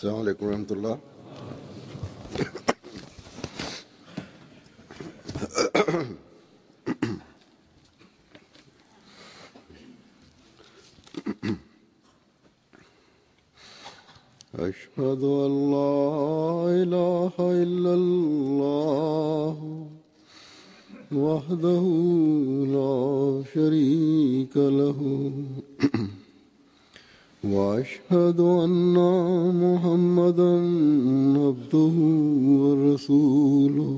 السلام عليكم ورحمة الله أشهد أن لا إله إلا الله وحده لا شريك له واشهد ان محمدا عبده ورسوله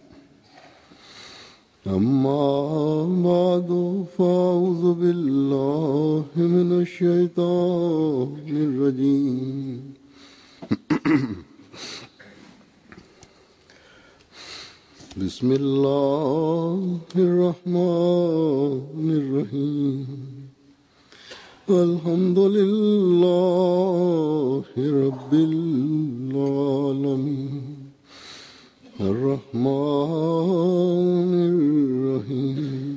اما بعد فاعوذ بالله من الشيطان الرجيم بسم الله الرحمن الرحيم الحمد لله رب العالمين الرحمن الرحيم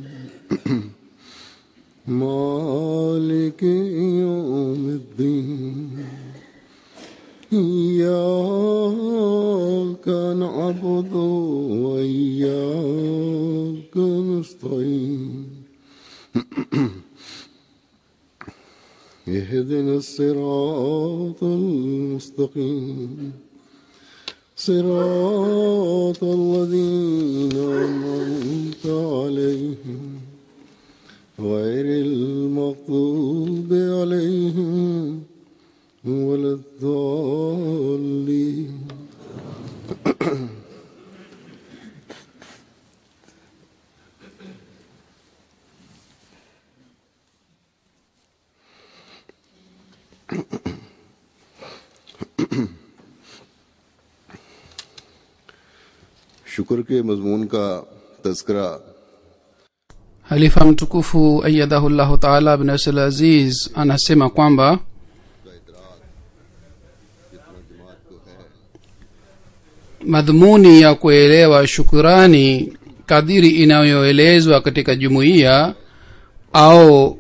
مالك يوم الدين إياك نعبد وإياك نستعين اهدنا الصراط المستقيم صراط الذين أنعمت عليهم غير المغضوب عليهم ولا الضالين शुक्र के मजमून का तस्करा halifa mtukufu ayadahullahu taala bin abdul aziz anasema kwamba madhumuni ya kuelewa shukurani kadiri inayoelezwa katika jumuiya au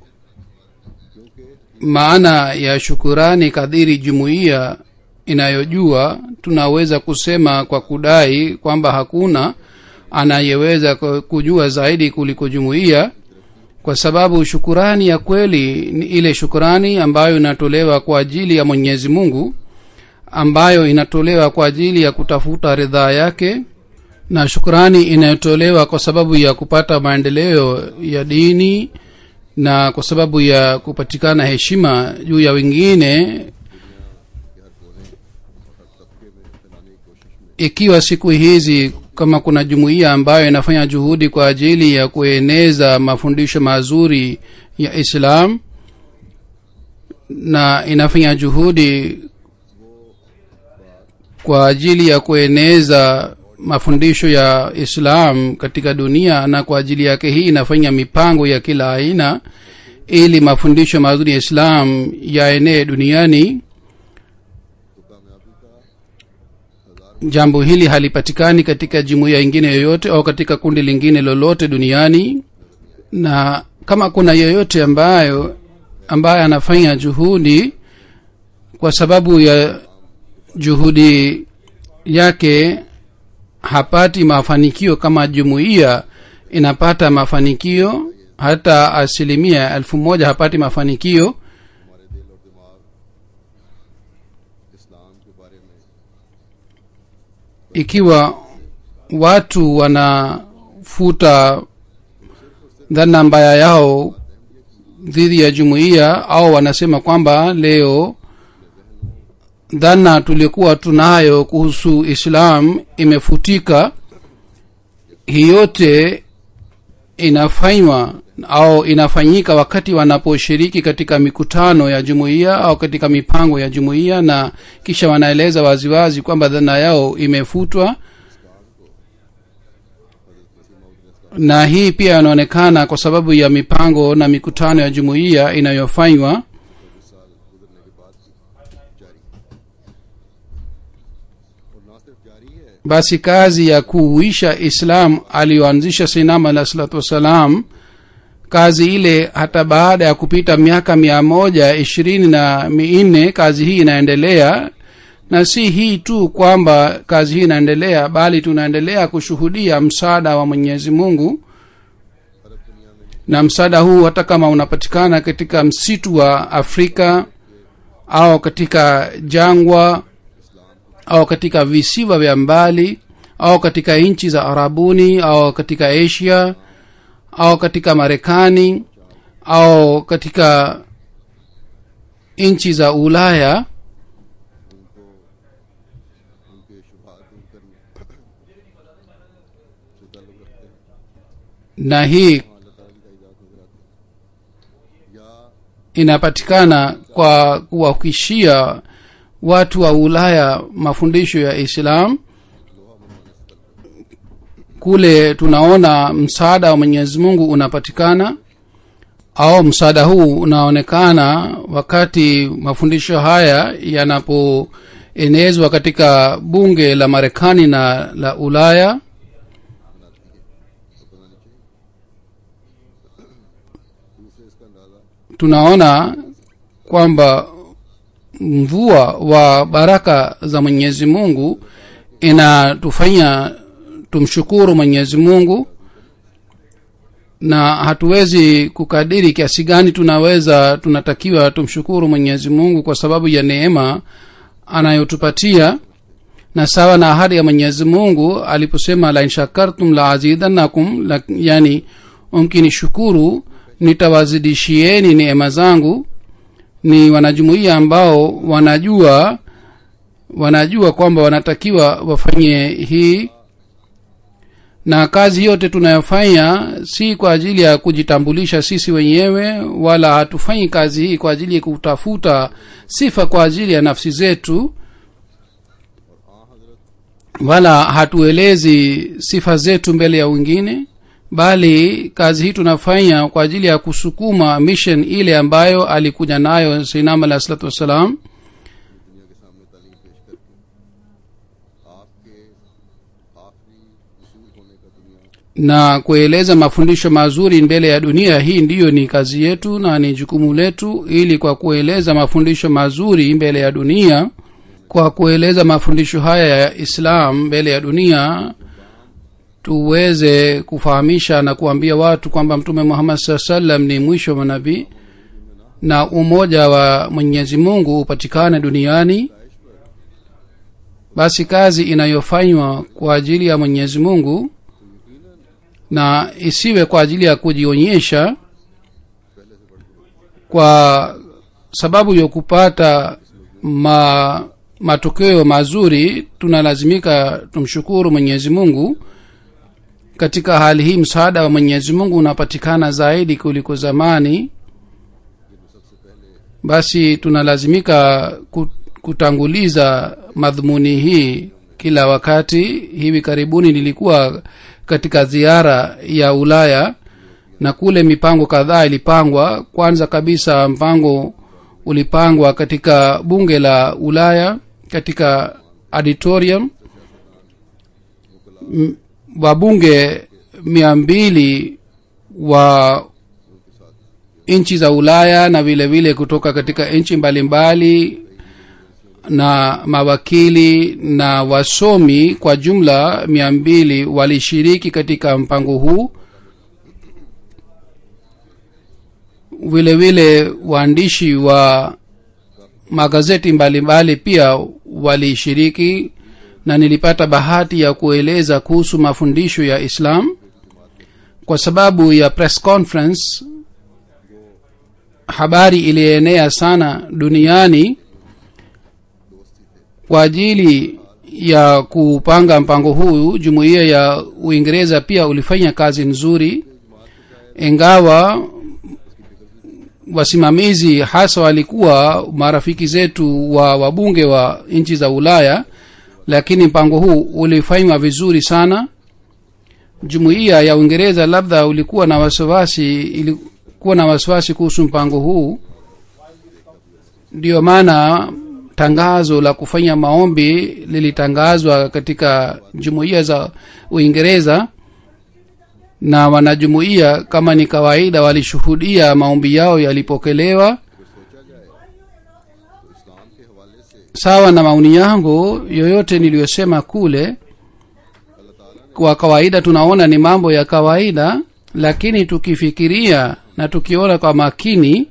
maana ya shukurani kadiri jumuiya inayojua tunaweza kusema kwa kudai kwamba hakuna anayeweza ku- kujua zaidi kuliko jumuiya kwa sababu shukurani ya kweli ni ile shukurani ambayo inatolewa kwa ajili ya mwenyezi mungu ambayo inatolewa kwa ajili ya kutafuta ridhaa yake na shukurani inayotolewa kwa sababu ya kupata maendeleo ya dini na kwa sababu ya kupatikana heshima juu ya wengine ikiwa siku hizi kama kuna jumuiya ambayo inafanya juhudi kwa ajili ya kueneza mafundisho mazuri ya islam na inafanya juhudi kwa ajili ya kueneza mafundisho ya islam katika dunia na kwa ajili yake hii inafanya mipango ya kila aina ili mafundisho mazuri ya islam yaenee duniani jambo hili halipatikani katika jumuiya ingine yoyote au katika kundi lingine lolote duniani na kama kuna yoyote ambayo ambaye anafanya juhudi kwa sababu ya juhudi yake hapati mafanikio kama jumuiya inapata mafanikio hata asilimia elfu moja hapati mafanikio ikiwa watu wanafuta dhana mbaya yao dhidi ya jumuiya au wanasema kwamba leo dhana tuliokuwa tunayo kuhusu islam imefutika hii yote inafanywa au inafanyika wakati wanaposhiriki katika mikutano ya jumuiya au katika mipango ya jumuiya na kisha wanaeleza waziwazi kwamba dhana yao imefutwa na hii pia inaonekana kwa sababu ya mipango na mikutano ya jumuiya inayofanywa basi kazi ya kuuisha islam aliyoanzisha sinam alah salatu wassalam kazi ile hata baada ya kupita miaka mia moja ishirini na minne kazi hii inaendelea na si hii tu kwamba kazi hii inaendelea bali tunaendelea kushuhudia msaada wa mwenyezi mungu na msaada huu hata kama unapatikana katika msitu wa afrika au katika jangwa au katika visiwa vya mbali au katika nchi za arabuni au katika asia au katika marekani au katika nchi za ulaya उनके शुभा दूर करने से ताल्लुक रखते हैं na hii अल्लाह ताला की ताइदाद नजर आती है या inapatikana kwa kuwahakikishia watu wa ulaya mafundisho ya islam kule tunaona msaada wa mwenyezi mungu unapatikana au msaada huu unaonekana wakati mafundisho haya yanapoenezwa katika bunge la marekani na la ulaya दूसरे इसका अंदाजा tunaona kwamba mvua wa baraka za mwenyezi mungu inatufanya tumshukuru mwenyezi mungu na hatuwezi kukadiri kiasi gani tunaweza tunatakiwa tumshukuru mwenyezi mungu kwa sababu ya neema anayotupatia na sawa na ahadi ya mwenyezi mungu aliposema lain shakartum la azidannakum la, yani mkinishukuru nitawazidishieni neema zangu ni wanajumuia ambao wanajua wanajua kwamba wanatakiwa wafanye hii na kazi yote tunayofanya si kwa ajili ya kujitambulisha sisi wenyewe wala hatufanyi kazi hii kwa ajili ya kutafuta sifa kwa ajili ya nafsi zetu wala hatuelezi sifa zetu mbele ya wengine bali kazi hii tunafanya kwa ajili ya kusukuma mission ile ambayo alikuja nayo sainam alah salatu wassalam दुनिया के सामने तालीम पेश करके आपके आखिरी रसूल होने का दुनिया na kueleza mafundisho mazuri mbele ya dunia hii ndiyo ni kazi yetu na ni jukumu letu ili kwa kueleza mafundisho mazuri mbele ya dunia kwa kueleza mafundisho haya ya islam mbele ya dunia tuweze kufahamisha na kuambia watu kwamba mtume muhammad saa salam ni mwisho wa manabii na umoja wa mwenyezi mungu upatikane duniani basi kazi inayofanywa kwa ajili ya mwenyezi mungu na isiwe kwa ajili ya kujionyesha kwa sababu ya kupata ma, matokeo mazuri tunalazimika tumshukuru mwenyezi mungu katika hali hii msaada wa mwenyezi mungu unapatikana zaidi kuliko zamani basi tunalazimika ku- kutanguliza madhumuni hii kila wakati hivi karibuni nilikuwa katika ziara ya ulaya na kule mipango kadhaa ilipangwa kwanza kabisa mpango ulipangwa katika bunge la ulaya katika auditorium M- wabunge mia mbili wa nchi za ulaya na vile vile kutoka katika nchi mbalimbali na mawakili na wasomi kwa jumla mia mbili walishiriki katika mpango huu vile vile waandishi wa magazeti mbalimbali pia walishiriki na nilipata bahati ya kueleza kuhusu mafundisho ya islam kwa sababu ya press conference habari ilienea sana duniani kwa ajili ya kupanga mpango huu jumuiya ya uingereza pia ulifanya kazi nzuri ingawa wasimamizi hasa walikuwa marafiki zetu wa wabunge wa nchi za ulaya lakini mpango huu ulifanywa vizuri sana jumuiya ya uingereza labda ulikuwa na wasiwasi ilikuwa na wasiwasi kuhusu mpango huu ndiyo maana tangazo la kufanya maombi lilitangazwa katika jumuiya za uingereza na wanajumuiya kama ni kawaida walishuhudia maombi yao yalipokelewa सोचा जाए तो इस्लाम के हवाले से sawa na maoni yangu yoyote niliyosema kule अल्लाह ताला ने kwa kawaida tunaona ni mambo ya kawaida lakini tukifikiria na tukiona kwa makini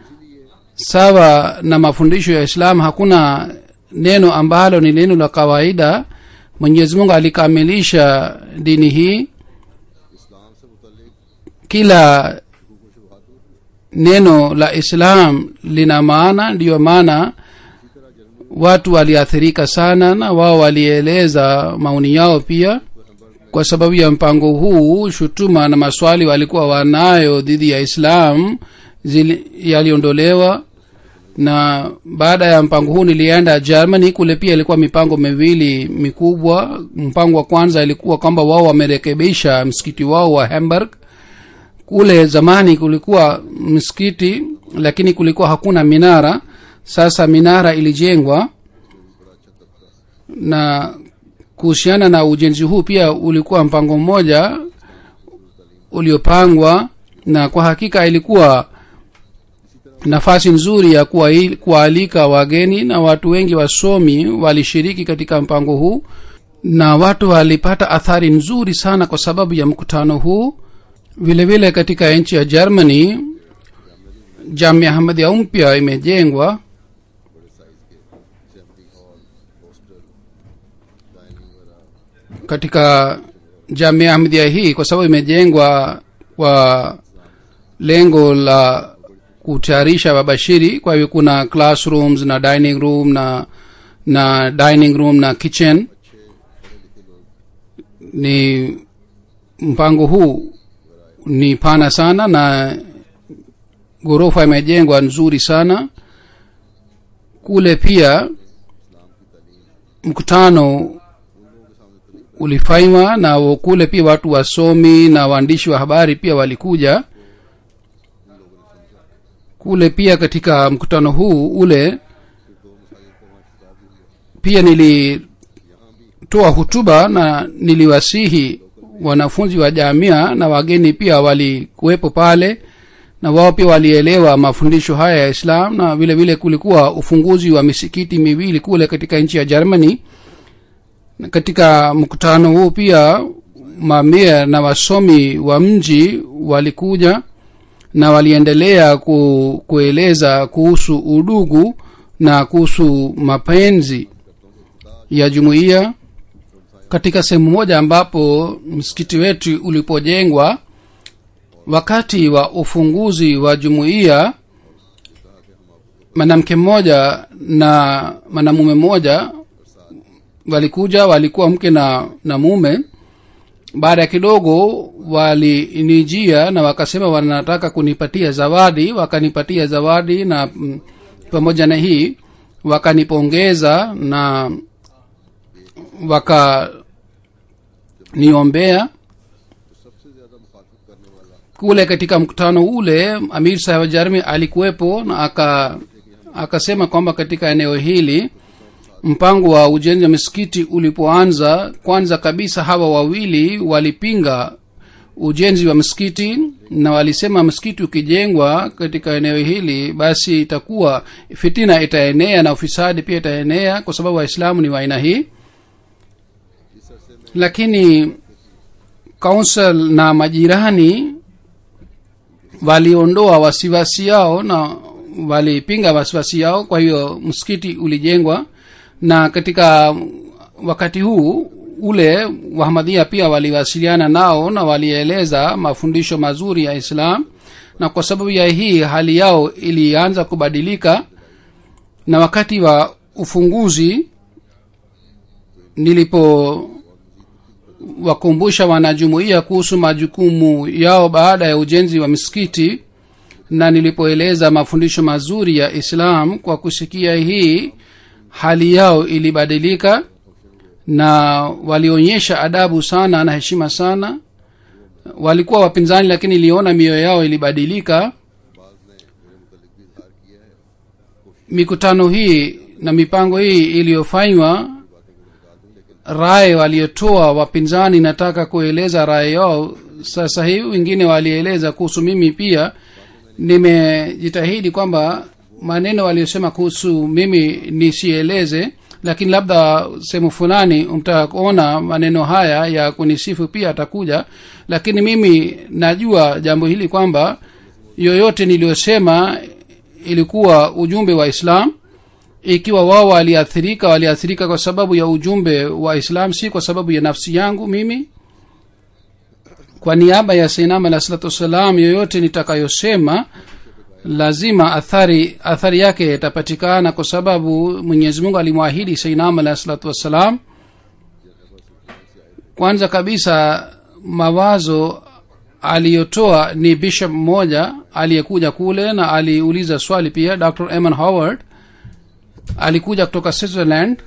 sawa na mafundisho ya islam hakuna neno ambalo ni neno la kawaida mwenyezi mungu alikamilisha dini hii इस्लाम से मुतलिक kila हुकूक शुबहात दूर neno la islam lina maana ndiyo maana watu waliathirika sana na wao walieleza maoni yao pia kwa sababu ya mpango huu shutuma na maswali walikuwa wanayo dhidi ya islam zili- yaliondolewa na baada ya mpango huu nilienda germany kule pia ilikuwa mipango miwili mikubwa mpango wa kwanza ilikuwa kwamba wao wamerekebisha msikiti wao wa hamburg kule zamani kulikuwa msikiti lakini kulikuwa hakuna minara sasa minara ilijengwa na kuhusiana na ujenzi huu pia ulikuwa mpango mmoja uliopangwa na kwa hakika ilikuwa nafasi nzuri ya kuwai- kuwaalika wageni na watu wengi wasomi walishiriki katika mpango huu na watu walipata athari nzuri sana kwa sababu ya mkutano huu vile vile katika nchi ya germany jamia ahmadia mpya imejengwa बड़े size के assembly hall hostel dining वगैरह katika jamia ahmadia hii kwa sababu imejengwa kwa lengo la kutayarisha wabashiri kwa hivyo kuna classrooms na dining room na na dining room na kitchen ni mpango huu ni pana sana na ghorofa imejengwa nzuri sana kule pia mkutano ulifanywa na kule pia watu wasomi na waandishi wa habari pia walikuja kule pia katika mkutano huu ule pia nilitoa hutuba na niliwasihi wanafunzi wa jamia na wageni pia walikuwepo pale na wao pia walielewa mafundisho haya ya islam na vile vile kulikuwa ufunguzi wa misikiti miwili kule katika nchi ya germany na katika mkutano huu pia mamia na wasomi wa mji walikuja na waliendelea ku, kueleza kuhusu udugu na kuhusu mapenzi ya jumuiya katika sehemu moja ambapo msikiti wetu ulipojengwa wakati wa ufunguzi wa jumuiya mwanamke mmoja na mwanamume mmoja walikuja walikuwa mke na na mume baada ya kidogo walinijia na wakasema wanataka kunipatia zawadi wakanipatia zawadi na mm, pamoja na hii wakanipongeza na wakaniombea सबसे ज्यादा मुखातिब करने वाला kule katika mkutano ule amir sahib jarmi alikuwepo na aka akasema kwamba katika eneo hili mpango wa ujenzi wa misikiti ulipoanza kwanza kabisa hawa wawili walipinga ujenzi wa msikiti na walisema msikiti ukijengwa katika eneo hili basi itakuwa fitina itaenea na ufisadi pia itaenea kwa sababu waislamu ni wa aina hii lakini council na majirani waliondoa wasiwasi yao na walipinga wasiwasi yao kwa hiyo msikiti ulijengwa na katika wakati huu ule wahmadhia pia waliwasiliana nao na walieleza mafundisho mazuri ya islam na kwa sababu ya hii hali yao ilianza kubadilika na wakati wa ufunguzi nilipo wakumbusha wanajumuiya kuhusu majukumu yao baada ya ujenzi wa misikiti na nilipoeleza mafundisho mazuri ya islam kwa kusikia hii hali yao ilibadilika na walionyesha adabu sana na heshima sana walikuwa wapinzani lakini iliona mioyo yao ilibadilika mikutano hii na mipango hii iliyofanywa raye waliotoa wapinzani nataka kueleza raye yao sasa hivi wengine walieleza kuhusu mimi pia nimejitahidi kwamba maneno aliyosema kuhusu mimi nisieleze lakini labda sehemu fulani mtaona maneno haya ya kunisifu pia atakuja lakini mimi najua jambo hili kwamba yoyote niliyosema ilikuwa ujumbe wa islam ikiwa wao waliathirika waliathirika kwa sababu ya ujumbe wa islam si kwa sababu ya nafsi yangu mimi kwa niaba ya sainam alah salatu wassalam yoyote nitakayosema lazima athari athari yake itapatikana kwa sababu mwenyezi mungu alimwahidi sainam alah salatu wassalam kwanza kabisa mawazo aliyotoa ni bishop mmoja aliyekuja kule na aliuliza swali pia dr eman howard alikuja kutoka switzerland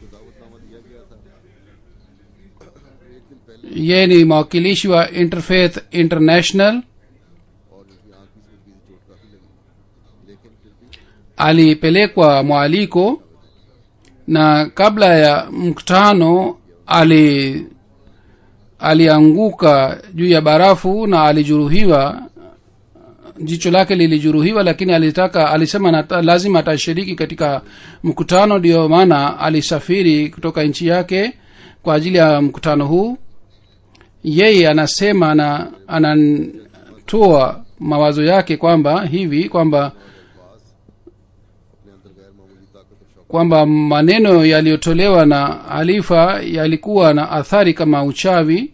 yeye ni mwakilishi wa interfaith international और उनकी आंख की सूरत की चोट काफी लगी लेकिन फिर भी alipelekwa mwaliko na kabla ya mkutano ali alianguka juu ya barafu na alijeruhiwa jicho lake lilijeruhiwa lakini alitaka alisema nata, lazima atashiriki katika mkutano ndio maana alisafiri kutoka nchi yake kwa ajili ya mkutano huu yeye anasema na anatoa mawazo yake kwamba hivi kwamba अपने अंदर गैर मामूली ताकत और शौक kwamba maneno yaliyotolewa na halifa yalikuwa na athari kama uchawi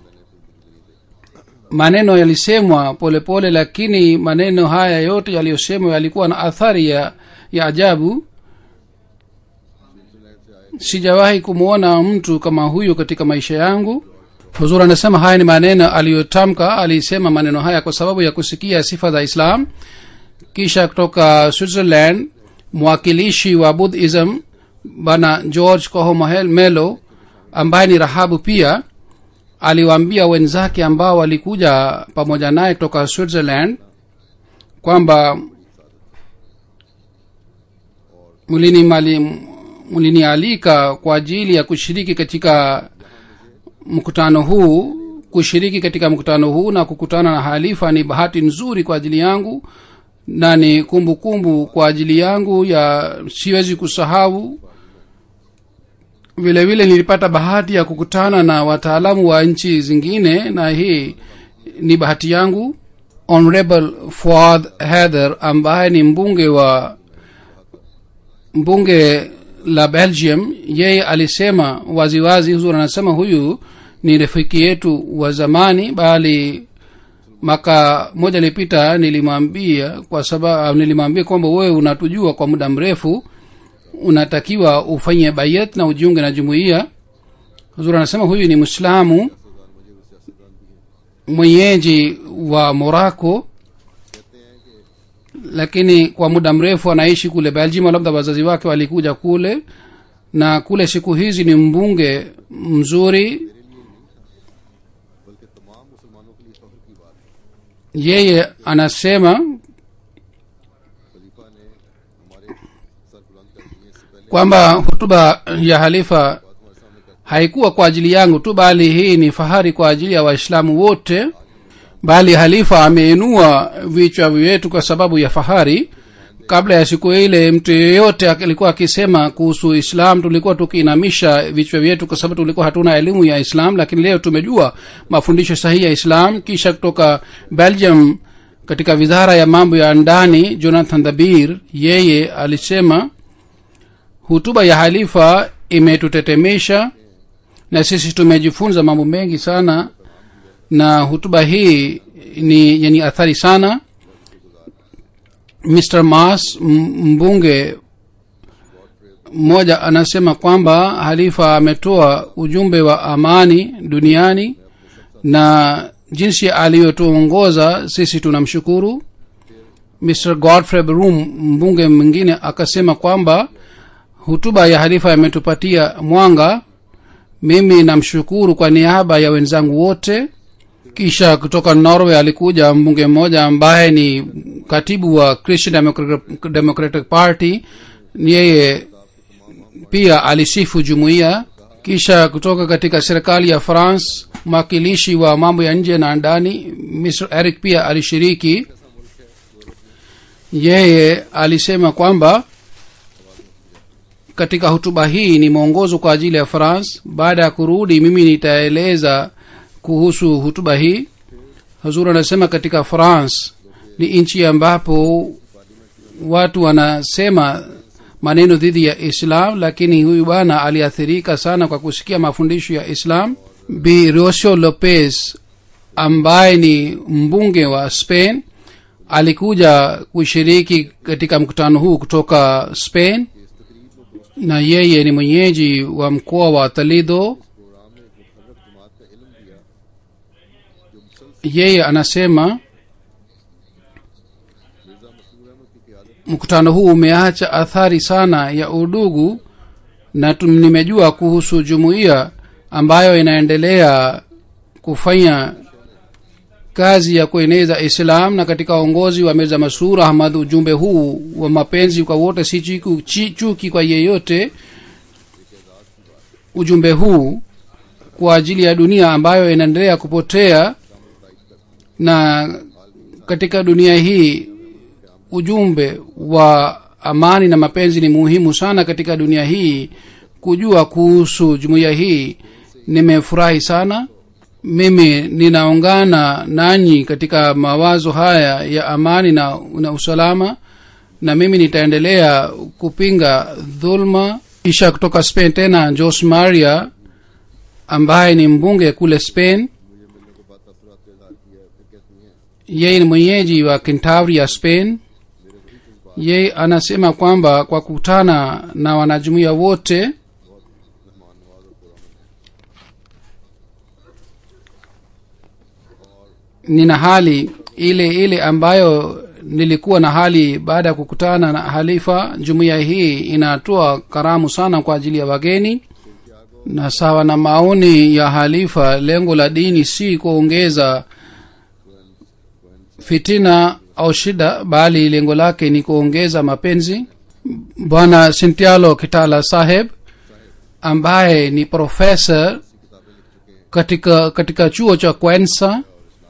maneno yalisemwa polepole lakini maneno haya yote yaliyosemwa yalikuwa na athari ya, ya ajabu sijawahi kumwona mtu kama huyo katika maisha yangu huzur anasema haya ni maneno aliyotamka alisema maneno haya kwa sababu ya kusikia sifa za islam kisha kutoka switzerland mwakilishi wa buddhism bana george coho Mohel- melo ambaye ni rahabu pia aliwaambia wenzake ambao walikuja pamoja naye kutoka switzerland kwamba mlinimali- mlinialika kwa ajili ya kushiriki katika mkutano huu kushiriki katika mkutano huu na kukutana na halifa ni bahati nzuri kwa ajili yangu na ni kumbukumbu kumbu kwa ajili yangu ya siwezi kusahau vile vile nilipata bahati ya kukutana na wataalamu wa nchi zingine na hii ni bahati yangu honorable fuad heather ambaye ni mbunge wa mbunge la belgium yeye alisema waziwazi huzur anasema huyu ni rafiki yetu wa zamani bali maka moja ilipita nilimwambia kwa sababu nilimwambia kwamba wewe unatujua kwa muda mrefu unatakiwa ufanye bayat na ujiunge na jumuiya huzur anasema huyu ni mwislamu mwenyeji wa morako lakini kwa muda mrefu anaishi kule belgium labda wazazi wake walikuja kule na kule siku hizi ni mbunge mzuri बल्कि तमाम मुसलमानों के लिए फख्र की बात है yeye anasema खलीफा ने हमारे सर बुलंद कर दिए इससे पहले kwamba hutuba ya halifa हमारे सामने कर haikuwa kwa ajili yangu tu bali hii ni fahari kwa ajili ya waislamu wote bali halifa ameinua vichwa vyetu kwa sababu ya fahari kabla ya siku ile mtu yeyote alikuwa akisema kuhusu islam tulikuwa tukiinamisha vichwa vyetu kwa sababu tulikuwa hatuna elimu ya islam lakini leo tumejua mafundisho sahihi ya islam kisha kutoka belgium katika wizara ya mambo ya ndani jonathan dhabir yeye alisema hutuba ya halifa imetutetemesha na sisi tumejifunza mambo mengi sana na hutuba hii ni yenye athari sana mr mas m- mbunge mmoja anasema kwamba halifa ametoa ujumbe wa amani duniani na jinsi aliyotuongoza sisi tunamshukuru mr godfrey brum mbunge mwingine akasema kwamba hutuba ya halifa imetupatia mwanga mimi namshukuru kwa niaba ya wenzangu wote kisha kutoka norway alikuja mbunge mmoja ambaye ni katibu wa christian democratic, democratic party yeye pia alisifu jumuiya kisha kutoka katika serikali ya france mwakilishi wa mambo ya nje na ndani mr eric pia alishiriki yeye alisema kwamba katika hutuba hii ni mwongozo kwa ajili ya france baada ya kurudi mimi nitaeleza kuhusu hutuba hii hazur anasema katika france ni nchi ambapo watu wanasema maneno dhidi ya islam lakini huyu bwana aliathirika sana kwa kusikia mafundisho ya islam bi rosio lopez ambaye ni mbunge wa spain alikuja kushiriki katika mkutano huu kutoka spain na yeye ni mwenyeji wa mkoa wa talido yeye anasema mkutano huu umeacha athari sana ya udugu na tum- nimejua kuhusu jumuiya ambayo inaendelea kufanya kazi ya kueneza islam na katika uongozi wa mirza masur ahmad ujumbe huu wa mapenzi kwa wote si chiku, chi, chuki kwa yeyote ujumbe huu kwa ajili ya dunia ambayo inaendelea kupotea na katika dunia hii ujumbe wa amani na mapenzi ni muhimu sana katika dunia hii kujua kuhusu jumuiya hii nimefurahi sana mimi ninaungana nanyi katika mawazo haya ya amani na, na usalama na mimi nitaendelea kupinga dhulma kisha kutoka spain tena jos maria ambaye ni mbunge kule spain yeye ni mwenyeji wa kintavria spain yeye anasema kwamba kwa kukutana na wanajumuia wote nina hali ile ile ambayo nilikuwa na hali baada ya kukutana na halifa jumuiya hii inatoa karamu sana kwa ajili ya wageni na sawa na maoni ya halifa lengo la dini si kuongeza fitina au shida bali lengo lake ni kuongeza mapenzi bwana sintialo kitala saheb ambaye ni profesa katika katika chuo cha kwensa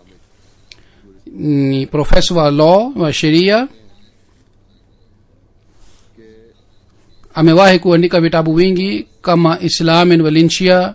ni profesa wa law wa sheria amewahi kuandika vitabu vingi kama islam in valencia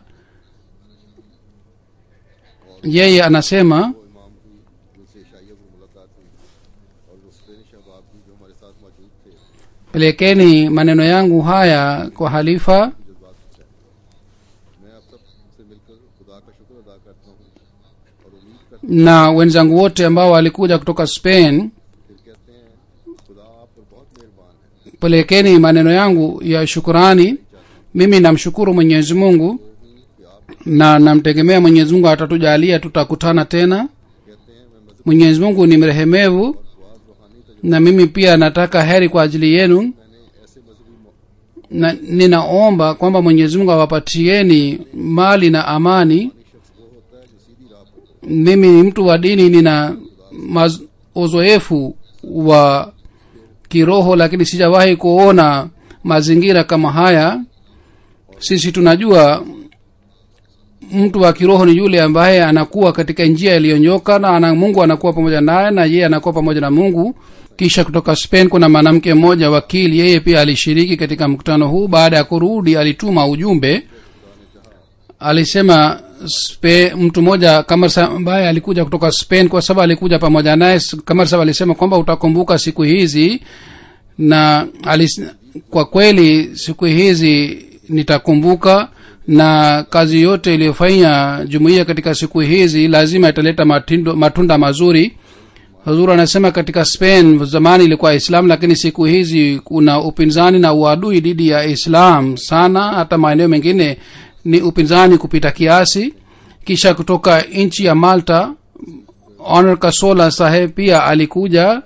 yeye anasema इमाम की उनसे शाइया को मुलाकात हुई और वो स्पेनिश अहबाब भी जो हमारे साथ मौजूद थे pelekeni maneno yangu haya kwa halifa जज्बात से मैं आप सब से मिलकर खुदा का शुक्र अदा करता हूँ और उम्मीद करता na wenzangu wote ambao walikuja kutoka spain हूँ फिर कहते हैं खुदा आप पर बहुत मेहरबान है pelekeni maneno yangu ya shukurani mimi namshukuru mwenyezi mungu na namtegemea mwenyezi mungu atatujalia tutakutana tena कहते हैं मैं मजहब mwenyezi mungu ni mrehemevu दुआज रूहानी तजुर्बे na mimi pia nataka heri kwa ajili yenu मैंने ऐसे मजहबी मौ- na ninaomba kwamba mwenyezi mungu awapatieni mali na amani शख्स वो होता है जो सीधी राह पर हो। mimi ni mtu wa dini nina maz- uzoefu wa kiroho lakini sijawahi kuona mazingira kama haya sisi tunajua mtu wa kiroho ni yule ambaye anakuwa katika njia iliyonyoka na ana, mungu anakuwa pamoja naye na yeye anakuwa pamoja na mungu kisha kutoka spain kuna mwanamke mmoja wakili yeye pia alishiriki katika mkutano huu baada ya kurudi alituma ujumbe alisema Spe, mtu mmoja kamarsa ambaye alikuja kutoka spain kwa sababu alikuja pamoja naye kamarsa alisema kwamba utakumbuka siku hizi na alis, kwa kweli siku hizi nitakumbuka na kazi yote iliyofanya jumuiya katika siku hizi lazima italeta matindo, matunda mazuri huzuru anasema katika spain zamani ilikuwa islam lakini siku hizi kuna upinzani na uadui dhidi ya islam sana hata maeneo mengine ni upinzani kupita kiasi kisha kutoka nchi ya malta honor kasola saheb pia alikuja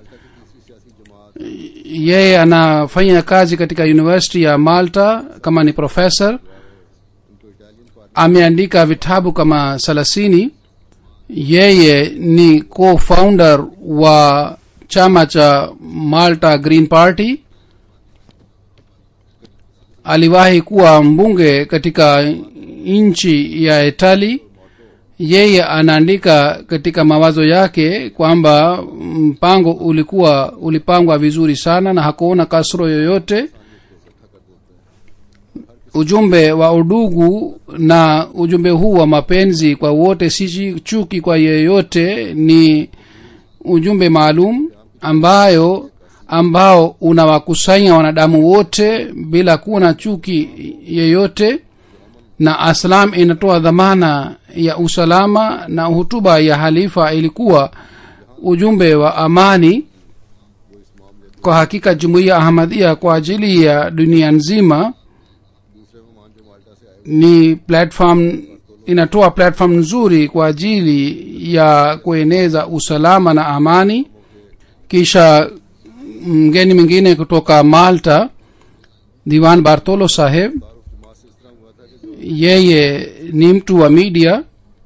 yeye anafanya kazi katika university ya malta kama ni professor ameandika vitabu kama thelathini yeye ni co-founder wa chama cha malta green party aliwahi kuwa mbunge katika nchi ya itali yeye anaandika katika mawazo yake kwamba mpango ulikuwa ulipangwa vizuri sana na hakuona kasro yoyote ujumbe wa udugu na ujumbe huu wa mapenzi kwa wote si chuki kwa yeyote ni ujumbe maalum ambayo ambao unawakusanya wanadamu wote bila kuwa na chuki yeyote na aslam inatoa dhamana ya usalama na hutuba ya halifa ilikuwa ujumbe wa amani kwa hakika jumuiya ahmadia kwa ajili ya dunia nzima दूसरे मेहमान जो माल्टा से आए ni platform inatoa platform nzuri kwa ajili ya kueneza usalama na amani kisha mgeni mwingine kutoka malta diwan bartolo saheb जमात से इस तरह हुआ था कि yeye ni mtu wa media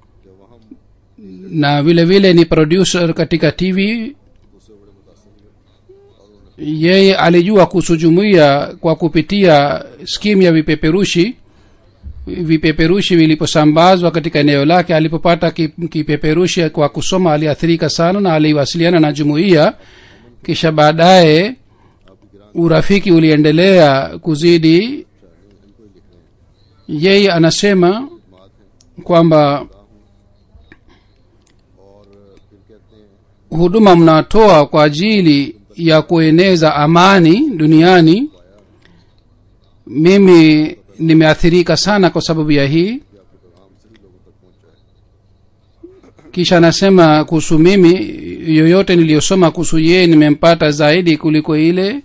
na vile vile ni producer katika tv उससे बड़े मुतासर हुए yeye alijua kuhusu jumuiya kwa kupitia skimu ya vipeperushi vipeperushi viliposambazwa katika eneo lake alipopata ki- kipeperushi kwa kusoma aliathirika sana na aliwasiliana na jumuiya kisha baadaye urafiki uliendelea kuzidi yeye anasema kwamba और फिर कहते हैं huduma mnatoa kwa ajili ya kueneza amani duniani mimi nimeathirika sana kwa sababu ya hii kisha anasema kuhusu mimi yoyote niliyosoma kuhusu yeye nimempata zaidi kuliko ile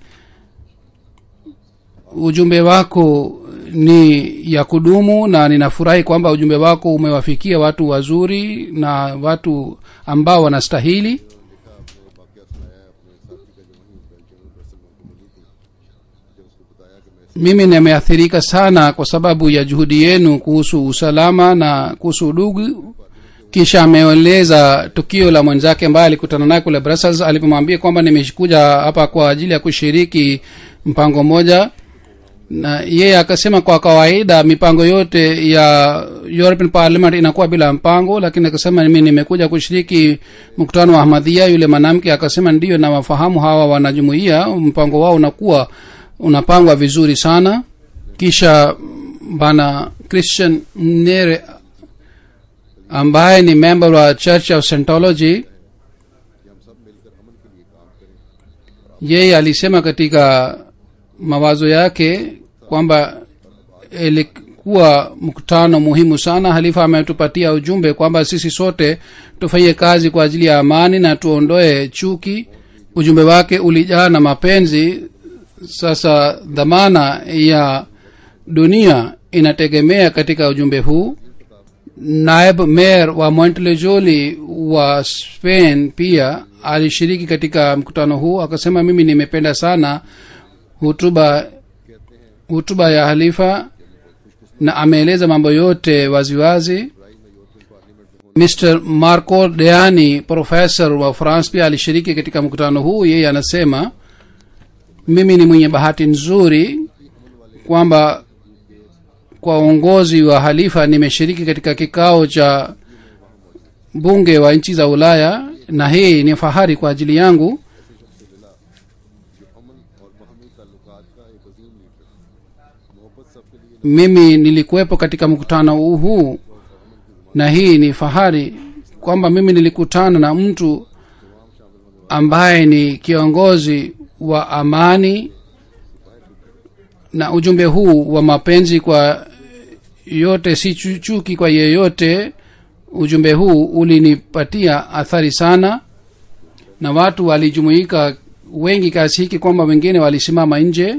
ujumbe wako ni ya kudumu na ninafurahi kwamba ujumbe wako umewafikia watu wazuri na watu ambao wanastahili लिखा अपने वाक्य सुनाया अपने साथी का जो वहीं बेल्जियम में बेल्जियम में जब उसको बताया कि मैं mimi nimeathirika sana kwa sababu ya juhudi yenu kuhusu usalama na kuhusu udugu kisha ameeleza tukio la mwenzake ambaye alikutana naye kule brussels alipomwambia kwamba nimekuja hapa kwa ajili ya kushiriki mpango moja na yeye akasema kwa kawaida mipango yote ya european parliament inakuwa bila mpango lakini akasema mimi nimekuja kushiriki mkutano wa ahmadhia yule mwanamke akasema ndiyo nawafahamu hawa wanajumuia mpango wao unakuwa unapangwa vizuri sana kisha bana christian nere ambaye ni member wa church of scientology कि हम सब मिलकर अमन के लिए काम करें yeye alisema katika mawazo yake kwamba ilikuwa mkutano muhimu sana halifa ametupatia ujumbe kwamba sisi sote tufanye kazi kwa ajili ya amani na tuondoe chuki ujumbe wake ulijaa na mapenzi sasa dhamana ya dunia inategemea katika ujumbe huu naib mayor wa montelejoli wa spain pia alishiriki katika mkutano huu akasema mimi nimependa sana hutuba hutuba ya halifa na ameeleza mambo yote waziwazi mr marco deani professor wa france pia alishiriki katika mkutano huu yeye anasema mimi ni mwenye bahati nzuri kwamba kwa uongozi wa halifa nimeshiriki katika kikao cha bunge wa nchi za ulaya na hii ni fahari kwa ajili yangu जो अमन और बाहमी ताल्लुकात का एक अजीम लीडर मोहब्बत सबके लिए mimi nilikuwepo katika mkutano huu huu na hii ni fahari kwamba mimi nilikutana na mtu ambaye ni kiongozi wa amani na ujumbe huu wa mapenzi kwa yote si chu- chuki kwa yeyote ujumbe huu ulinipatia athari sana na watu walijumuika wengi kiasi hiki kwamba wengine walisimama nje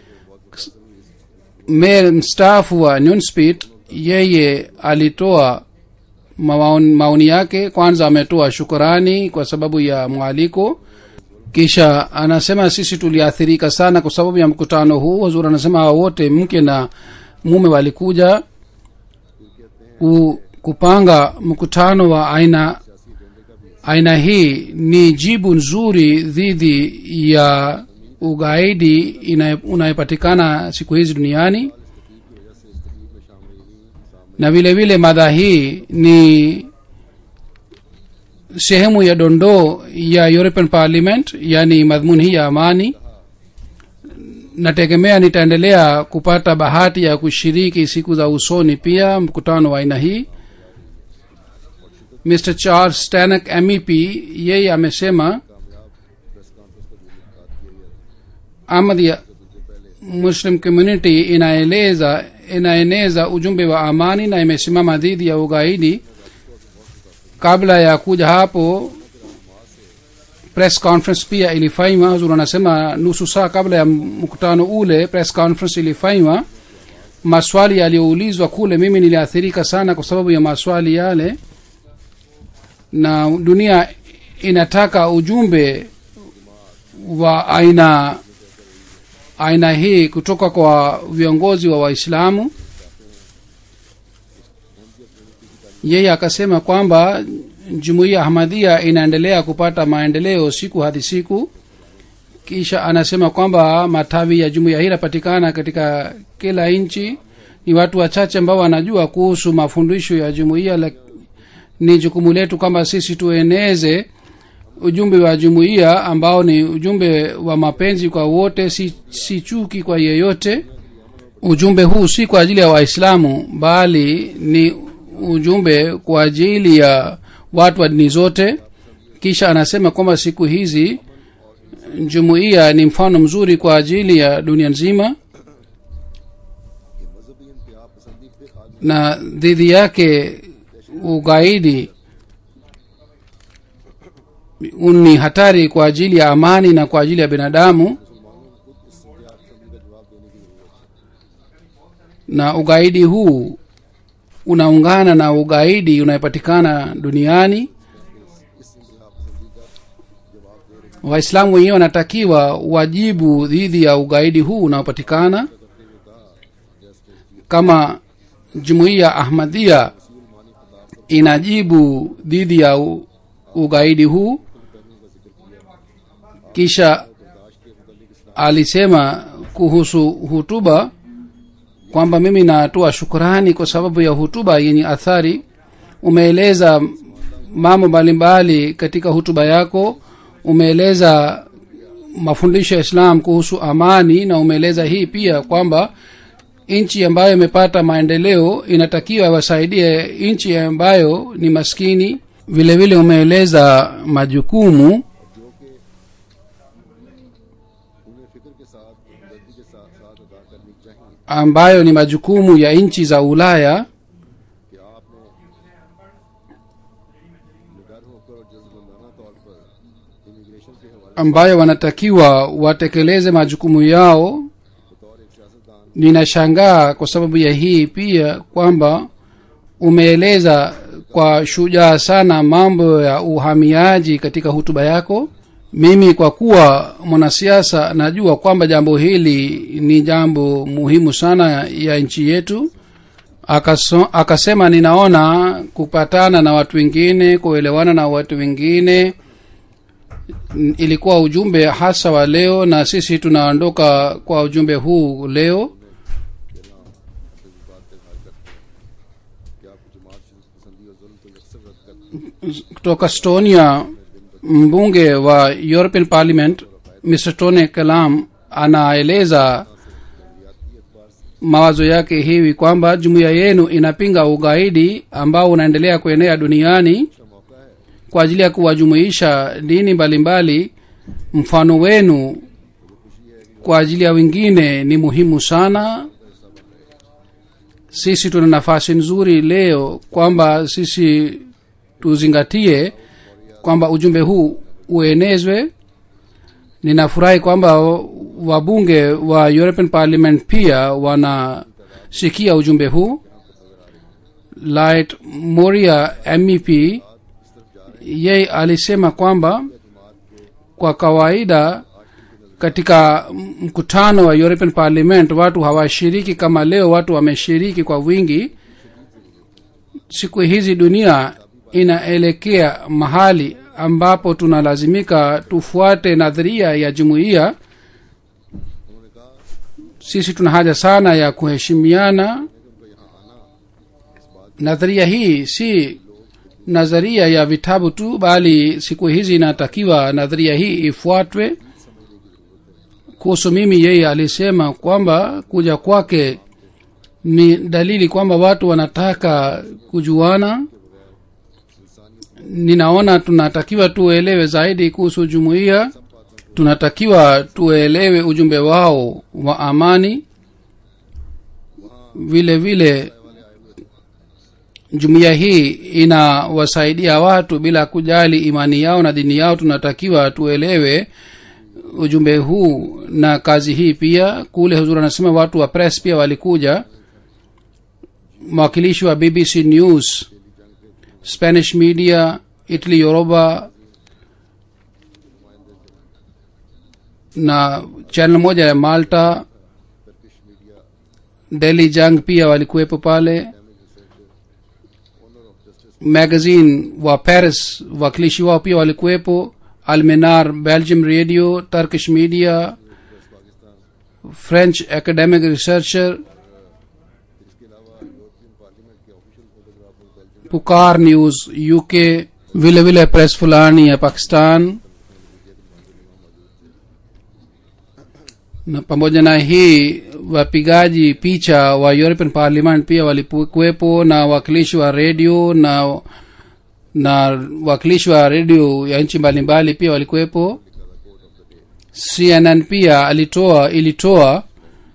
mayor mstaafu wa newspeed yeye alitoa maoni, maoni yake kwanza ametoa shukurani kwa sababu ya mwaliko kisha anasema sisi tuliathirika sana kwa sababu ya mkutano huu wazuri anasema hawa wote mke na mume walikuja ku, kupanga mkutano wa aina aina hii ni jibu nzuri dhidi ya ugaidi inaye- unayepatikana siku hizi duniani na vile vile madha hii ni sehemu ya dondoo ya european parliament yani madhmuni hii ya amani nategemea nitaendelea kupata bahati ya kushiriki siku za usoni pia mkutano wa aina hii mr charles stanek mep yeye amesema ahmadia muslim community inaeleza inaeneza ujumbe wa amani na imesimama dhidi ya ugaidi kabla ya kuja hapo press conference pia ilifanywa huzur anasema nusu saa kabla ya mkutano ule press conference ilifanywa maswali yaliyoulizwa kule mimi niliathirika sana kwa sababu ya maswali yale na dunia inataka ujumbe wa aina aina hii kutoka kwa viongozi wa waislamu yeye akasema kwamba jumuiya ahmadhia inaendelea kupata maendeleo siku hadi siku kisha anasema kwamba matawi ya jumuiya hii yanapatikana katika kila nchi ni watu wachache ambao wanajua kuhusu mafundisho ya jumuiya la- ni jukumu letu kwamba sisi tueneze ujumbe wa jumuiya ambao ni ujumbe wa mapenzi kwa wote si, si chuki kwa yeyote ujumbe huu si kwa ajili ya waislamu bali ni ujumbe kwa ajili ya watu wa dini zote kisha anasema kwamba siku hizi jumuiya ni mfano mzuri kwa ajili ya dunia nzima कि मजहबी इंतहा पसंदी पे आदमी na dhidi yake ugaidi ni hatari kwa ajili ya amani na kwa ajili ya binadamu मुसलमानों को खुद इस इंतहा पसंदी का जवाब देने की जरूरत है na ugaidi huu unaungana na ugaidi unayepatikana duniani इस इंतहा पसंदी का जवाब दे रहे waislamu wenyewe wanatakiwa wajibu dhidi ya ugaidi huu unaopatikana करते हुए कहा जैसे kama jumuiya ahmadia inajibu dhidi ya u, ugaidi huu kisha alisema kuhusu hutuba kwamba mimi natoa shukurani kwa sababu ya hutuba yenye athari umeeleza mambo mbalimbali katika hutuba yako umeeleza mafundisho ya islam kuhusu amani na umeeleza hii pia kwamba nchi ambayo imepata maendeleo inatakiwa wasaidie nchi ambayo ni maskini vile vile umeeleza majukumu उन्हें फिक्र के साथ हमदर्दी के साथ साथ अदा करनी चाहिए ambayo ni majukumu ya nchi za ulaya कि आपने निडर होकर और जज्बमंदाना तौर पर इमिग्रेशन के हवाले ambayo wanatakiwa watekeleze majukumu yao बतौर एक सियासतदान ninashangaa kwa sababu ya hii pia kwamba umeeleza kwa shujaa sana mambo ya uhamiaji katika hutuba yako mimi kwa kuwa mwanasiasa najua kwamba jambo hili ni jambo muhimu sana ya nchi yetu Akaso, akasema ninaona kupatana na watu wengine kuelewana na watu wengine n- ilikuwa ujumbe hasa wa leo na sisi tunaondoka kwa ujumbe huu leo कि आपकी जमात पसंदी और जुल्म को यकसर रद्द करती kutoka stonia mbunge wa european parliament mr tone kalam anaeleza mawazo yake hivi kwamba jumuiya yenu inapinga ugaidi ambao unaendelea kuenea duniani का मौका है kwa ajili ya kuwajumuisha dini mbalimbali mfano wenu kwa ajili ya wengine ni muhimu sana sisi tuna nafasi nzuri leo kwamba sisi tuzingatie kwamba ujumbe huu uenezwe ninafurahi kwamba wabunge wa european parliament pia wanasikia ujumbe huu light moria mep yeye alisema kwamba kwa kawaida katika mkutano wa european parliament watu hawashiriki kama leo watu wameshiriki kwa wingi siku hizi dunia inaelekea mahali ambapo tunalazimika tufuate nadharia ya jumuiya sisi tuna haja sana ya kuheshimiana nadharia hii si nadharia ya vitabu tu bali siku hizi inatakiwa nadharia hii ifuatwe kuhusu mimi yeye alisema kwamba kuja kwake ni dalili kwamba watu wanataka kujuana ninaona tunatakiwa tuelewe zaidi kuhusu jumuiya tunatakiwa tuelewe ujumbe wao wa amani vile vile jumuiya hii inawasaidia watu bila kujali imani yao na dini yao tunatakiwa tuelewe ujumbe huu na kazi hii pia kule huzuri anasema watu wa press pia walikuja mwakilishi wa bbc news spanish media italy yoruba na channel moja ya malta delhi jang pia walikuwepo pale magazine wa paris wakilishi wao pia walikuwepo almenar belgium radio turkish media french academic researcher पुकार news UK vile vile press fulani ya pakistan na pamoja na hii wapigaji picha wa european parliament pia walikuwepo na wakilishi wa redio na na wakilishi wa redio ya nchi mbalimbali pia walikuwepo cnn pia alitoa ilitoa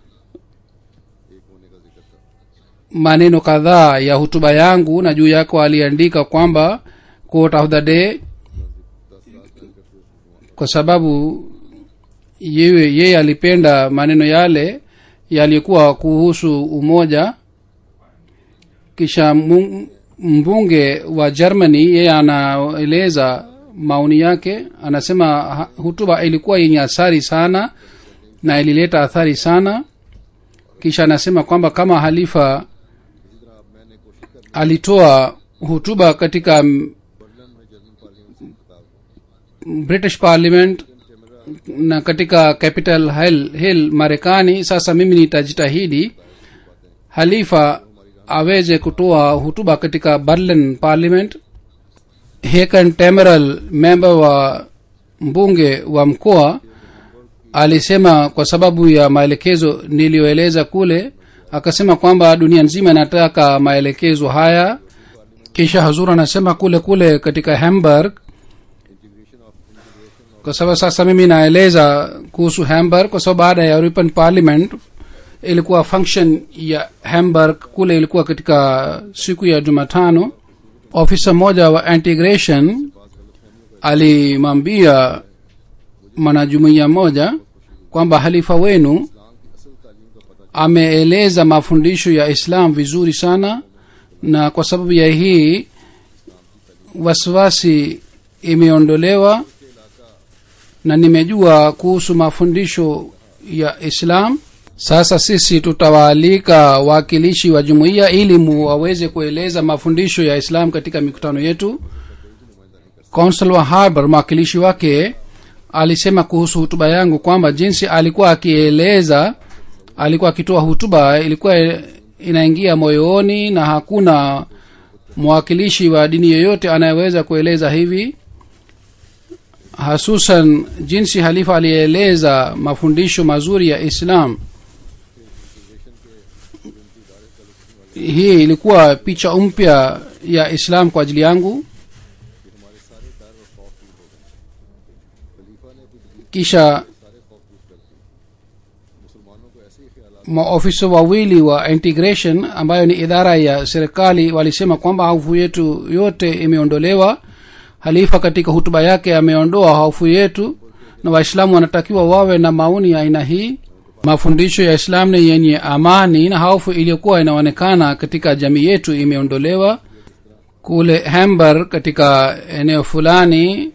maneno kadhaa ya hutuba yangu na juu yako aliandika kwamba quote of the day kwa sababu yeye yeye alipenda maneno yale yalikuwa kuhusu umoja kisha mu- mbunge wa germany yeye anaeleza maoni yake anasema ha- hutuba ilikuwa yenye athari sana na ilileta athari sana kisha anasema kwamba kama halifa alitoa hutuba katika mm, british parliament na katika capital hill, hill marekani sasa mimi nitajitahidi halifa aweze kutoa hutuba katika berlin parliament hekan temeral member wa mbunge wa mkoa alisema kwa sababu ya maelekezo niliyoeleza kule akasema kwamba dunia nzima inataka maelekezo haya kisha hazur anasema kule kule katika hamburg kwa sababu sasa mimi naeleza kuhusu hamburg kwa sababu baada ya european parliament ilikuwa function ya hamburg kule ilikuwa katika siku ya jumatano ofisa mmoja wa integration alimwambia mwanajumuiya moja kwamba halifa wenu ameeleza mafundisho ya islam vizuri sana na kwa sababu ya hii wasiwasi imeondolewa na nimejua kuhusu mafundisho ya islam sasa sisi tutawaalika wawakilishi wa jumuiya ili mu waweze kueleza mafundisho ya islam katika mikutano yetu consul wa harbour mwakilishi wake alisema kuhusu hutuba yangu kwamba jinsi alikuwa akieleza alikuwa akitoa hutuba ilikuwa inaingia moyoni na hakuna mwakilishi wa dini yoyote anayeweza kueleza hivi hasusan jinsi halifa alieleza mafundisho mazuri ya islam hii ilikuwa picha mpya ya islam kwa ajili yangu kisha maofisa wawili wa integration ambayo ni idara ya serikali walisema kwamba hofu yetu yote imeondolewa halifa katika hutuba yake ameondoa hofu yetu na waislamu wanatakiwa wawe na maoni ya aina hii mafundisho ya islam ni yenye amani na hofu iliyokuwa inaonekana katika jamii yetu imeondolewa kule hamburg katika eneo fulani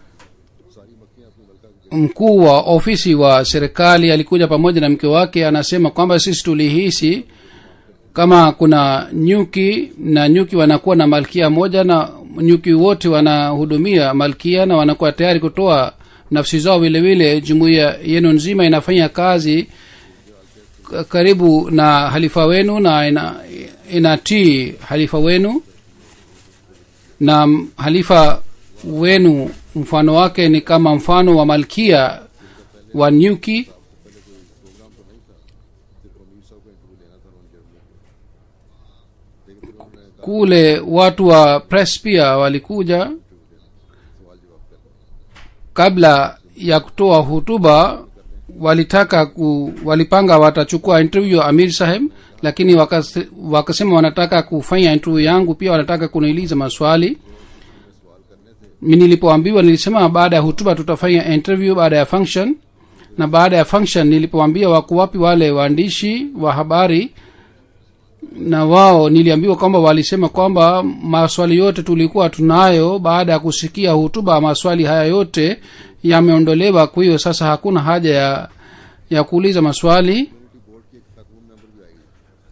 mkuu wa ofisi wa serikali alikuja pamoja na mke wake anasema kwamba sisi tulihisi kama kuna nyuki na nyuki wanakuwa na malkia moja na nyuki wote wanahudumia malkia na wanakuwa tayari kutoa nafsi zao vile vile jumuiya yenu nzima inafanya kazi k- karibu na halifa wenu na ina, inatii halifa wenu na m- halifa wenu mfano wake ni kama mfano wa malkia wa nyuki programme तो नहीं था सिर्फ अमीर साहब का इंटरव्यू लेना था उन्होंने जर्मनी को लेकिन फिर उन्होंने कहा kule watu wa press pia walikuja सवाल जवाब करना kabla ya kutoa hutuba walitaka ku, walipanga watachukua interview ya amir saheb lakini wakas- wakasema wanataka kufanya interview yangu pia wanataka kuniuliza maswali mi nilipoambiwa nilisema baada ya hutuba tutafanya interview baada ya function na baada ya function nilipoambia wako wapi wale waandishi wa habari na wao niliambiwa kwamba walisema kwamba maswali yote tulikuwa tunayo baada ya kusikia hutuba maswali haya yote yameondolewa kwa hiyo sasa hakuna haja ya ya kuuliza maswali community board की एक खातून मेंबर भी आई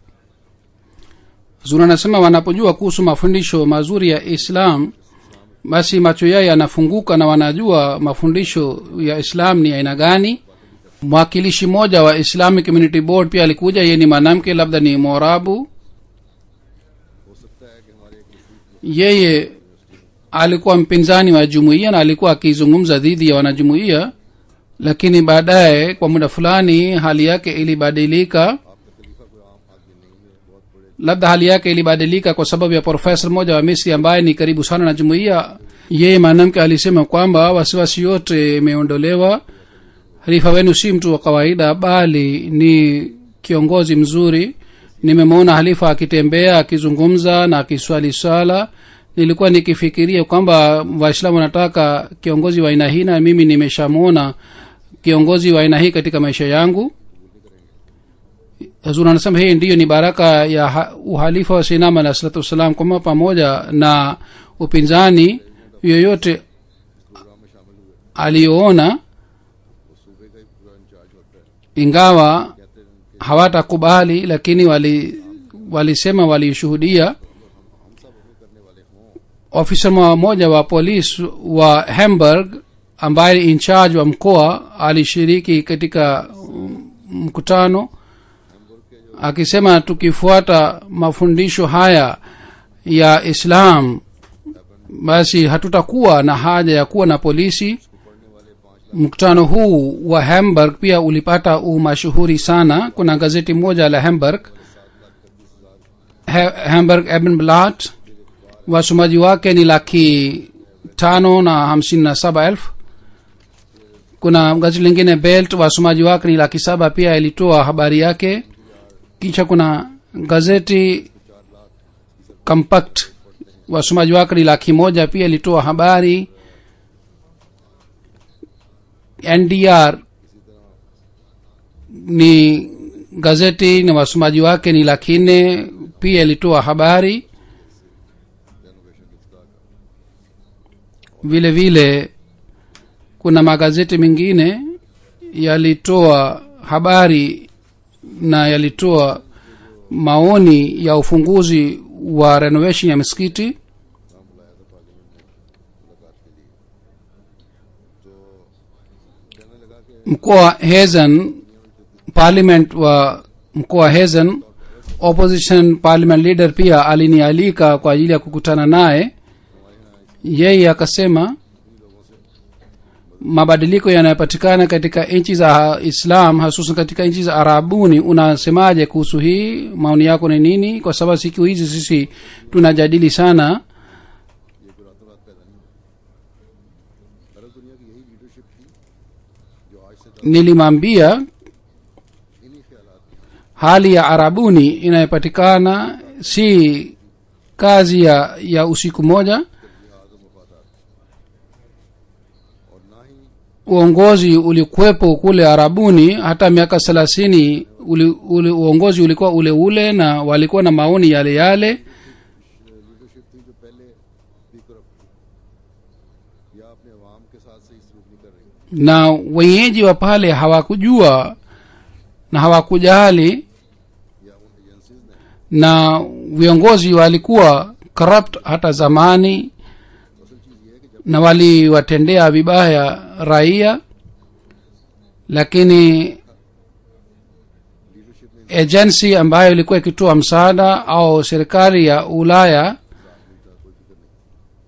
zuri anasema wanapojua kuhusu mafundisho mazuri ya islam basi macho yao yanafunguka na wanajua mafundisho ya islam ni aina gani mwakilishi mmoja wa islamic community board pia alikuja yeye ni mwanamke labda ni morabu हो सकता है कि हमारे एक मशहूर yeye alikuwa mpinzani wa jumuiya na alikuwa akizungumza dhidi ya wanajumuiya lakini baadaye kwa muda fulani hali yake ilibadilika आपका खलीफा कोई आम आदमी नहीं है बहुत बड़े labda hali yake ilibadilika kwa sababu ya profesa mmoja wa misri ambaye ni karibu sana na jumuiya yeye mwanamke alisema kwamba wasiwasi yote imeondolewa halifa wenu si mtu wa kawaida bali ni kiongozi mzuri nimemwona halifa akitembea akizungumza na akiswali swala nilikuwa nikifikiria kwamba waislamu wanataka kiongozi wa aina hii na mimi nimeshamwona kiongozi wa aina hii katika maisha yangu hazur anasema hii ndiyo ni baraka ya ha- uhalifa wa sinam alah salatu wassalam kwamba pamoja na upinzani yoyote programme में शामिल हुए aliyoona वो सूबे का ही पूरा इंचार्ज होता है ingawa कहते हैं उनके hawatakubali lakini wali walisema walishuhudia हम सब वो करने वाले हों ofisa mmoja wa polisi wa hamburg ambaye in charge wa mkoa alishiriki katika mm, mkutano akisema tukifuata mafundisho haya ya islam basi hatutakuwa na haja ya kuwa na polisi mkutano huu wa hamburg pia ulipata umashuhuri sana kuna gazeti moja la hamburg Ha- hamburg ebenblatt wasomaji wake ni laki tano na hamsini na saba elfu kuna gazeti lingine belt wasomaji wake ni laki saba pia ilitoa habari yake kisha kuna gazeti compact wasomaji wake ni laki moja pia ilitoa habari ndr ni gazeti na wasomaji wake ni laki nne pia ilitoa habari vile vile kuna magazeti mengine yalitoa habari na yalitoa maoni ya ufunguzi wa renovation ya misikiti mkoa wa hezen parliament wa mkoa wa hezen opposition parliament leader pia alinialika kwa ajili ya kukutana naye yeye akasema mabadiliko yanayopatikana katika nchi za islam hasusan katika nchi za arabuni unasemaje kuhusu hii maoni yako ni nini kwa sababu siku hizi sisi tunajadili sana ये कोई रातों रात पैदा नहीं हुआ अरब दुनिया की यही लीडरशिप थी जो आज से दस nilimwambia इन्हीं ख्यालात की hali ya arabuni inayopatikana si kazi ya ya usiku moja जिहाद और मफादात और ना ही uongozi ulikuwepo kule arabuni hata miaka thelathini uli, uli, uongozi ulikuwa ule ule na walikuwa na maoni yale yale leadership थी जो पहले भी करप्ट थी या अपने अवाम के साथ सही सलूक नहीं कर रही na wenyeji wa pale hawakujua na hawakujali या उन एजेंसीज ने na viongozi walikuwa corrupt hata zamani असल चीज ये है कि जब na waliwatendea vibaya raia lakini leadership ने agency ambayo ilikuwa ikitoa msaada au serikali ya ulaya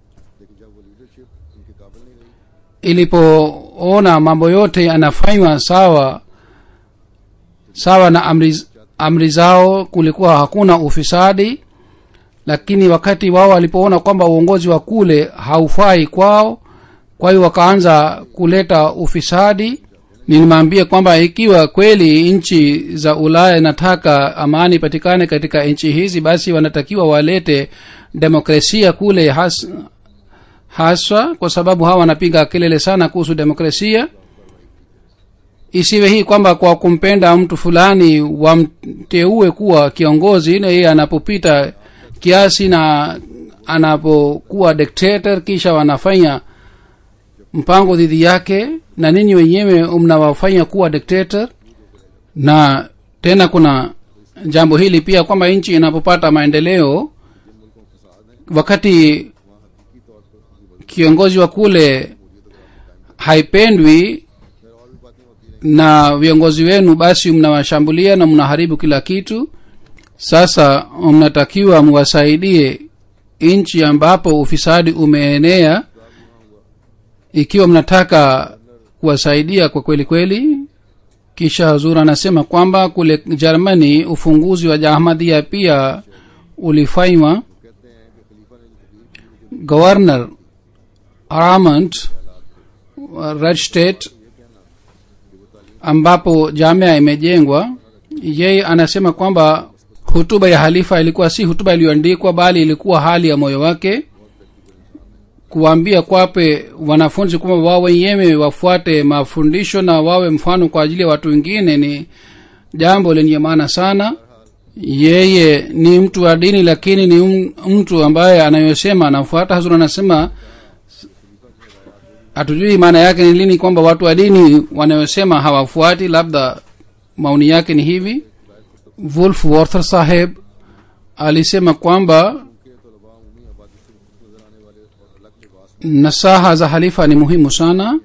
ilipoona mambo yote yanafanywa sawa sawa na amri, amri zao kulikuwa hakuna ufisadi lakini wakati wao walipoona kwamba uongozi wa kule haufai kwao kwa hiyo wakaanza kuleta ufisadi nilimwambia kwamba ikiwa kweli nchi za ulaya inataka amani ipatikane katika nchi hizi basi wanatakiwa walete demokrasia kule has, haswa kwa sababu hawa wanapiga kelele sana kuhusu demokrasia isiwe hii kwamba kwa kumpenda mtu fulani wamteue kuwa kiongozi na yeye anapopita kiasi na anapokuwa dictator kisha wanafanya mpango dhidi yake na ninyi wenyewe mnawafanya kuwa dictator na tena kuna jambo hili pia kwamba nchi inapopata maendeleo wakati kiongozi wa kule haipendwi na viongozi wenu basi mnawashambulia na mnaharibu kila kitu sasa mnatakiwa mwasaidie nchi ambapo ufisadi umeenea ikiwa mnataka kuwasaidia kwa kweli kweli kisha hazur anasema kwamba kule germany ufunguzi wa jahmadia pia ulifanywa governor aramont red state ambapo jamia imejengwa yeye anasema kwamba hutuba ya halifa ilikuwa si hutuba iliyoandikwa bali ilikuwa hali ya moyo wake kuwaambia kwape wanafunzi kwamba wao wenyewe wafuate mafundisho na wawe mfano kwa ajili ya watu wengine ni jambo lenye maana sana yeye ni mtu wa dini lakini ni mtu ambaye anayosema anafuata hazur anasema hatujui maana yake ni lini kwamba watu wa dini wanayosema hawafuati labda maoni yake ni hivi wolf warther saheb alisema kwamba nasaha za halifa ni muhimu sana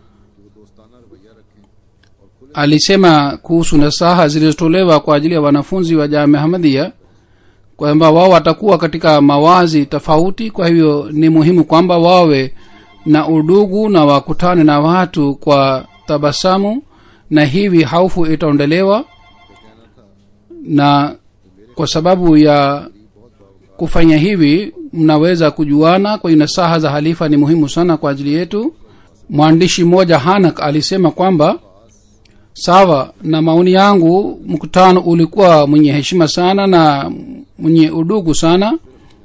alisema kuhusu nasaha zilizotolewa kwa ajili ya wanafunzi wa jamia hamadia kwamba wao watakuwa katika mawazi tofauti kwa hivyo ni muhimu kwamba wawe na udugu na wakutane na watu kwa tabasamu na hivi haufu itaondelewa na kwa sababu ya kufanya hivi mnaweza kujuana kwa hiyo nasaha za halifa ni muhimu sana kwa ajili yetu mwandishi mmoja hanak alisema kwamba sawa na maoni yangu mkutano ulikuwa mwenye heshima sana na mwenye udugu sana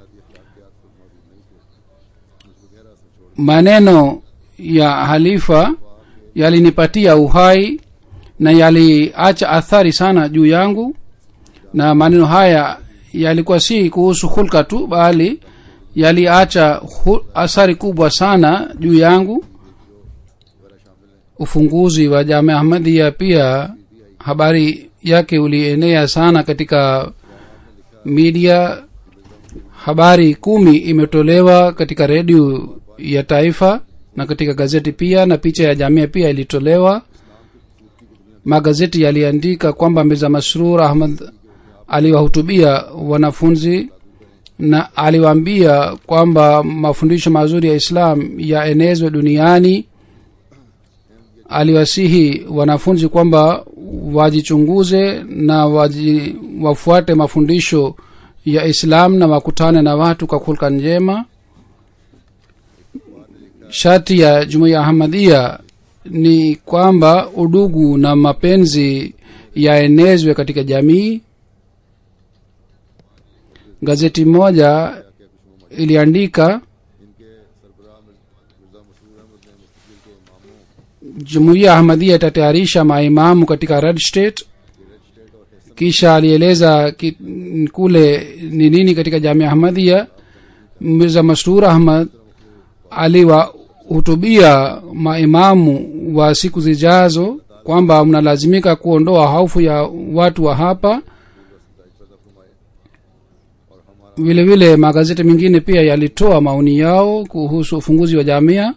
maneno ya halifa yalinipatia uhai na yaliacha athari sana juu yangu na maneno haya yalikuwa si kuhusu hulka tu bali yaliacha athari kubwa sana juu yangu ufunguzi wa jamia ahmadia pia habari yake ulienea sana katika media habari kumi imetolewa katika redio ya taifa na katika gazeti pia na picha ya jamia pia ilitolewa magazeti yaliandika kwamba mirza masrur ahmad aliwahutubia wanafunzi na aliwaambia kwamba mafundisho mazuri ya islam yaenezwe duniani aliwasihi wanafunzi kwamba wajichunguze na waji, wafuate mafundisho ya islam na wakutane na watu kwa hulka njema shati ya jumuiya ahmadia ni kwamba udugu na mapenzi yaenezwe katika jamii gazeti moja iliandika jumuiya ahmadia itatayarisha maimamu katika red state kisha alieleza ki, kule ni nini katika jamia ahmadia mirza masrur ahmad aliwahutubia maimamu wa siku zijazo kwamba mnalazimika kuondoa hofu ya watu wa hapa vile vile magazeti mengine pia yalitoa maoni yao kuhusu ufunguzi wa jamia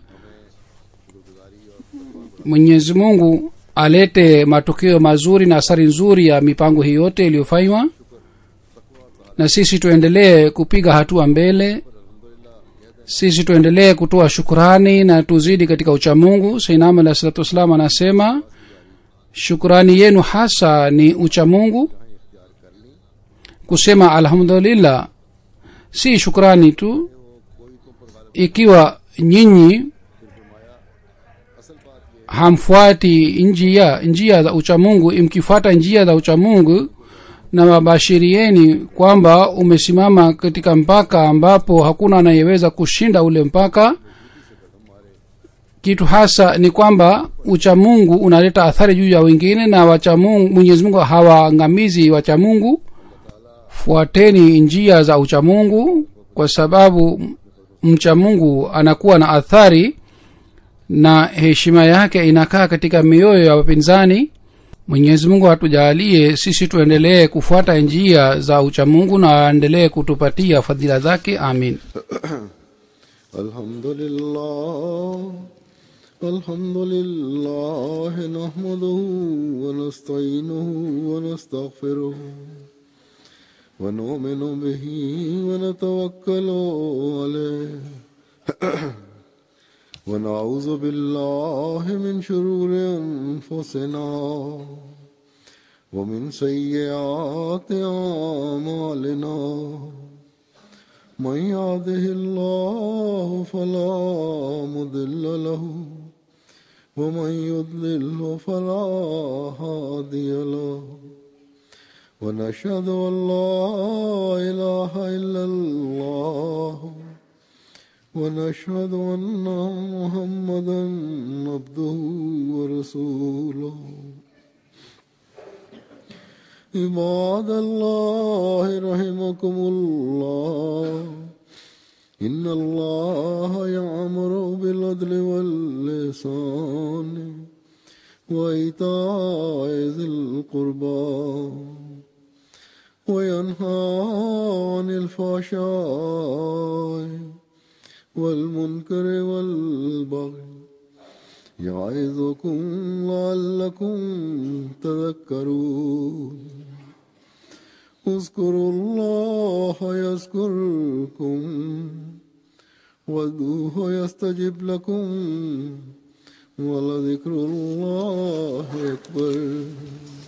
mwenyezi mungu alete matokeo mazuri na athari nzuri ya mipango hii yote iliyofanywa na sisi tuendelee kupiga hatua mbele sisi tuendelee kutoa shukurani na tuzidi katika uchamungu sainam alah salatu wassalam anasema shukurani yenu hasa ni uchamungu kusema alhamdulillah si shukrani tu ikiwa nyinyi hamfuati njia njia za uchamungu mkifuata njia za uchamungu na wabashirieni kwamba umesimama katika mpaka ambapo hakuna anayeweza kushinda ule mpaka kitu hasa ni kwamba uchamungu unaleta athari juu ya wengine na wachamungu mwenyezi mungu hawaangamizi wachamungu fuateni njia za uchamungu kwa sababu mchamungu anakuwa na athari na heshima yake inakaa katika mioyo ya wapinzani mwenyezi mungu atujaalie sisi tuendelee kufuata njia za uchamungu na aendelee kutupatia fadhila zake amin الحمد لله الحمد لله نحمده ونستعينه ونستغفره ونؤمن به ونتوكل عليه ونعوذ بالله من شرور انفسنا ومن سيئات اعمالنا من يهده الله فلا مضل له ومن يضلله فلا هادي له ونشهد ان لا اله الا الله ونشهد ان محمدا عبده ورسوله عباد الله رحمكم الله إن الله يعمر بالعدل واللسان وإيتاء ذي القربى وينهى عن الفحشاء والمنكر والبغي يعظكم لعلكم تذكرون اذكروا الله يذكركم وادعوه يستجب لكم ولذكر الله أكبر